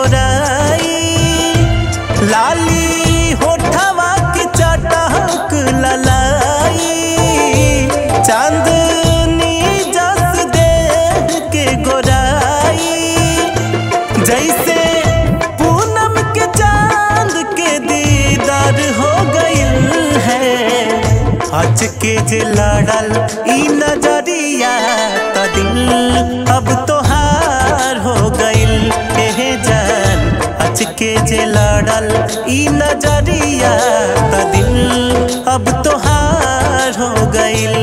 गोराई लाली होठवा के चटक ललाई चांदनी जस देह के गोराई जैसे पूनम के चांद के दीदार हो गइल है आज के जे लड़ल ई नजरिया त दिल अब तोहार हो गइल एहे जान आज के जे लड़ल ई नजरिया त दिल अब तोहार हो गइल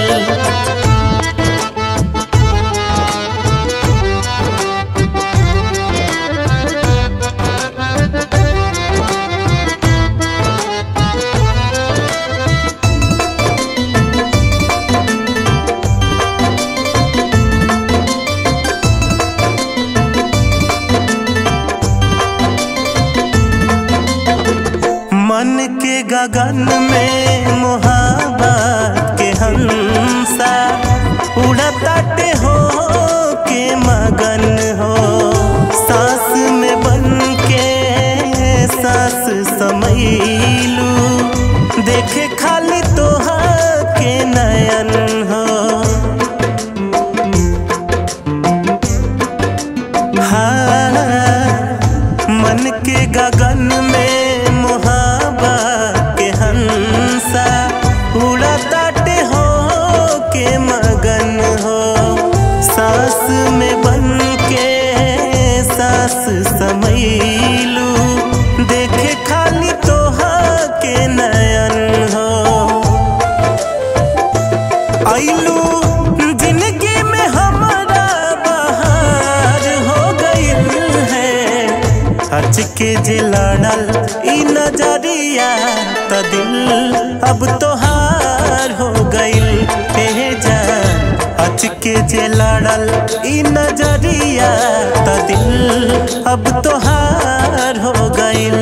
मन के गगन में मोहब्बत के हंसा उड़ताटे हो के मगन हो सांस में बन के सांस समैलू देखे खाली तोहा के नयन हो हाँ, मन के गगन में मोहब्बत के हंसा उड़ाताटे हो के मगन हो सांस में बन के सांस समैलू देखे खाली तोहा के नयन हो आइलू जिंदगी में हमारा बहार हो गइल है आज के जे लड़ल ई नजरिया त दिल अब तोहार हो गइल हे जान आज के जे लड़ल ई नजरिया त दिल अब तोहार हो गइल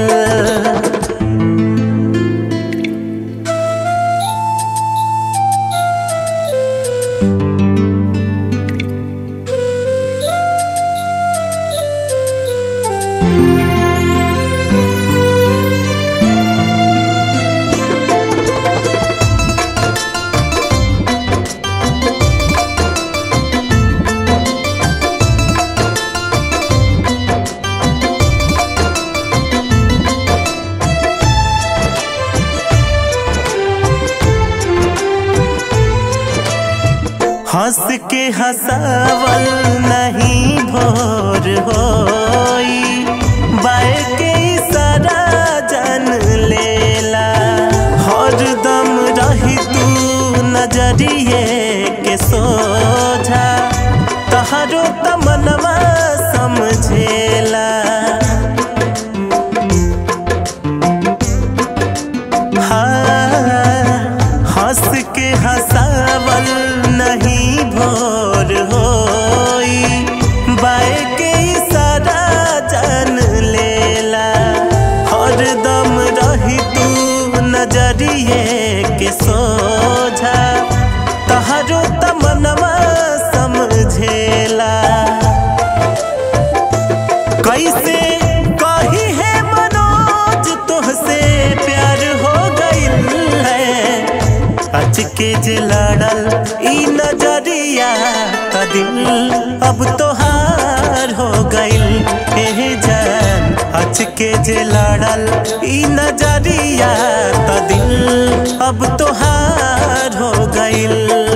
हंस के हंसावल नहीं भोर होई बाय के इशारा जान लेला हरदम रही तू नजरिए के सोझा तहरो तमनवा समझेला हाँ, हंस के हंसावल नहीं भोर होई बाय के इशारा जान लेला हरदम रही तू नजरिए के सोझा तहरो तमनवा समझेला कैसे कही है मनोज तुहसे प्यार हो गइल है आज के जे लड़ल ई नजरिया त दिल अब तोहार हो गइल हे जान आज के जे लड़ल ई नजरिया त दिल अब तोहार हो गइल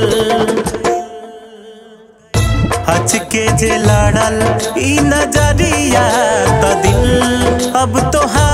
हच के जे लड़ल ई नजरिया त दिल अब तोहार